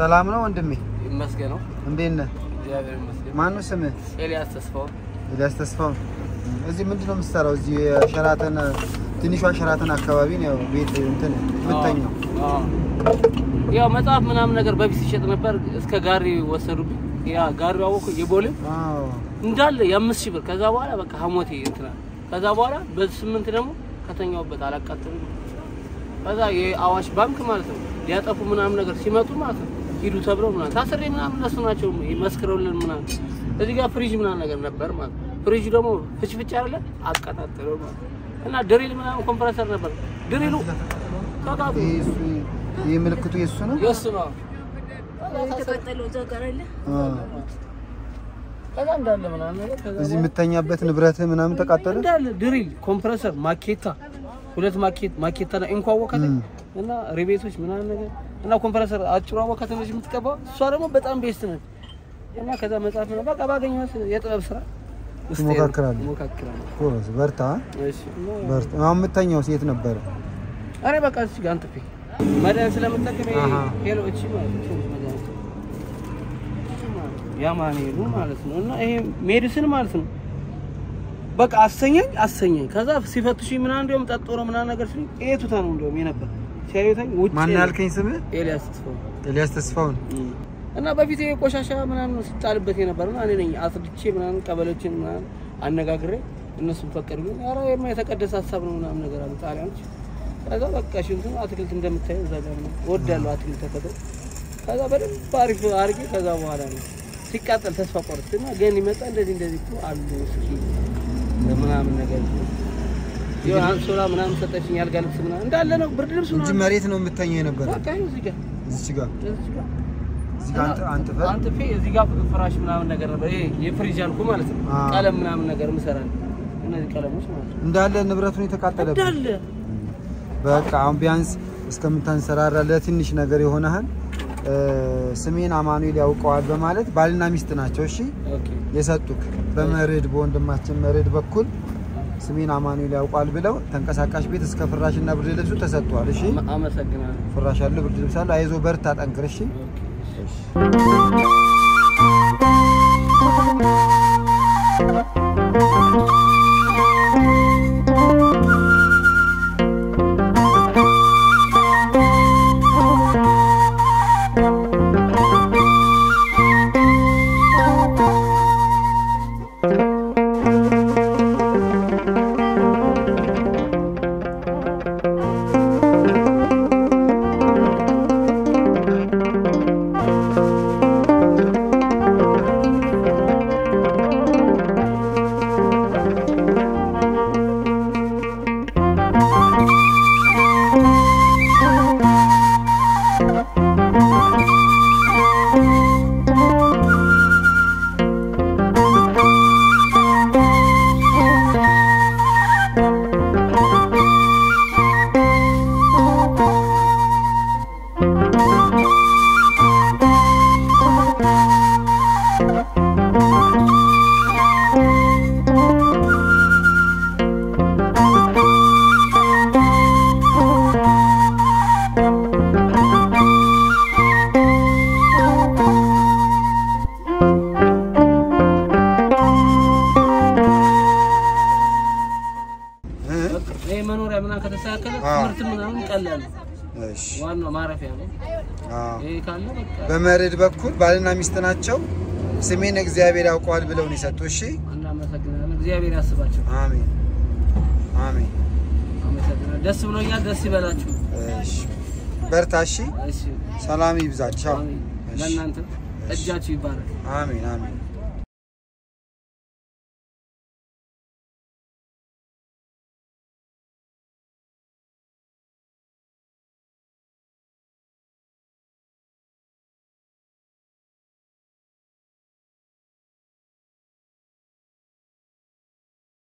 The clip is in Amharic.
ሰላም ነው ወንድሜ? ይመስገን ነው። እንዴት ነህ? እግዚአብሔር ይመስገን። ማነው ስምህ? ኤልያስ ተስፋው ኤልያስ ተስፋው። እዚህ ምንድን ነው የምትሰራው? እዚህ የሸራተን ትንሿ ሸራተን አካባቢ ነው ያው ቤት እንትን የምተኛው። አዎ። ያው መጽሐፍ ምናምን ነገር በፊት ሲሸጥ ነበር። እስከ ጋሪ ወሰዱብኝ። ያ ጋሪው አወኩ የቦሌ አዎ እንዳለ የአምስት ሺህ ብር። ከዛ በኋላ በቃ ሀሞቴ እንትና ከዛ በኋላ በስምንት ደግሞ ከተኛውበት አላቃጥልም። ከዛ የአዋሽ ባንክ ማለት ነው ሊያጠፉ ምናምን ነገር ሲመጡ ማለት ነው ሂዱ ተብለው ምናምን ታስሬ ምናምን እነሱ ናቸው መስክረውልን ምናምን እዚህ ጋር ፍሪጅ ምናምን ነገር ነበር ማለት ነው። ፍሪጁ ደግሞ ፍጭፍጭ አለ አቀጣጥለው ማለት ነው። እና ድሪል ምናምን ኮምፕረሰር ነበር ድሪሉ ተቃጡ ይሄ እሱ- ይሄ ምልክቱ የሱ ነው። የእሱ ነው። የተቃጠለው እዛ ጋር አለ። አዎ። ከዛ እንዳለ ምናምን ነገር ከዛ እዚህ በኋላ የምተኛበት ንብረትህ ምናምን ተቃጠለ። እንዳለ ድሪል ኮምፕረሰር ማኬታ ሁለት ማኬት ማኬታ እና እንኳ ወከተ እም። እና ሪቤቶች ምናምን ነገር እና ኮምፕረሰር አጭሯ ወከተ ነች የምትቀባው እሷ ደግሞ በጣም ቤስት ነች። እና ከዛ መጽሐፍ ነው በቃ ባገኘኋት የጥበብ ስራ ውስጤ ነው። ትሞካክራለህ? እሞካክራለሁ። ጎበዝ፣ በርታ እሺ እና በርታ። አሁን የምተኛው ሴት ነበረ። እኔ በቃ እዚህ ጋር አንጥፌ መድኃኒት ስለምጠቀም ይሄ አሃ። ሄሎ እቺ ማለት ነው መድኃኒት ያማኔሉ ማለት ነው እና ይሄ ሜዲሲን ማለት ነው። በቃ አሰኘኝ አሰኘኝ። ከዛ ሲፈትሹኝ ምናምን እንዲያውም ጠጦ ነው ምናምን ነገር ሲሉኝ ይሄ ቱታ ነው እንዲያውም የነበር ሲያዩተኝ ውጭ ማን ነው። ያልከኝ ስምህ? ኤልያስ ተስፋው ኤልያስ ተስፋውን። እም። እና በፊት ይሄ ቆሻሻ ምናምን ሲጣልበት የነበርና እኔ ነኝ አስድቼ ምናምን ቀበሌዎችን ምናምን አነጋግሬ እነሱም ፈቀዱልኝ። ኧረ የማ የተቀደሰ ሀሳብ ነው ምናምን ነገር አሉ ጣሊያኖች። ከዛ በቃ ሽንቱን አትክልት እንደምታየው እዛ ጋር ነው እወዳለሁ አትክልት ተፈጥሮ። ከዛ በደንብ አሪፍ አድርጌ ከዛ በኋላ ነው ሲቃጠል ተስፋ ቆርጥና ግን ይመጣ እንደዚህ እንደዚህ እኮ አሉ እስኪ ምናምን ነገር የሆነ አንሶላ ምናምን ሰጠችኝ፣ ያልጋ ልብስ ምናምን እንዳለ ነው ብርድ ልብስ እንጂ ምናምን መሬት ነው የምተኛው የነበረ። በቃ ይኸው እዚህ ጋር እዚች ጋር እዚህ ጋር እዚህ ጋር አንተ አንተ ፈር አንጥፌ እዚህ ጋር ፍራሽ ምናምን ነገር ነበር። ይሄ የፍሪጅ አልኩ ማለት ነው። አዎ። ቀለም ምናምን ነገር ምሰራል። እነዚህ ቀለሞች ማለት ነው እንዳለ ንብረቱን የተቃጠለብህ። እንዳለ በቃ አሁን ቢያንስ እስከምታንሰራራ ለትንሽ ነገር የሆነህን ስሜን አማኑኤል ያውቀዋል በማለት ባልና ሚስት ናቸው። እሺ ኦኬ የሰጡክ በመርድ በወንድማችን መርድ በኩል ስሜን አማኑኤል ያውቋል ብለው ተንቀሳቃሽ ቤት እስከ ፍራሽና ብርድ ልብሱ ተሰጥቷል። እሺ አመ- አመሰግናለሁ። ፍራሽ አለ፣ ብርድ ልብስ አለ። አይዞ በርታ፣ ጠንክር። እሺ ኦኬ እ? ይሄ መኖሪያ ምናምን ከተስተካከለ አዎ። ትምህርት ምናምን ቀላል ነው። እሺ ዋናው ማረፊያ ነው። አዎ። ይሄ ካለ በቃ በመርድ በኩል ባልና ሚስት ናቸው። ስሜን እግዚአብሔር ያውቀዋል ብለው ነው የሰጡ። እሺ እናመሰግናለን። እግዚአብሔር ያስባቸው። አሜን አሜን። አመሰግናለሁ። ደስ ብሎኛል። ደስ ይበላችሁ። እሺ በርታ። እሺ እሺ ሰላም ይብዛቸው። አሜን። እሺ። ለእናንተ እጃችሁ ይባረክ። አሜን አሜን።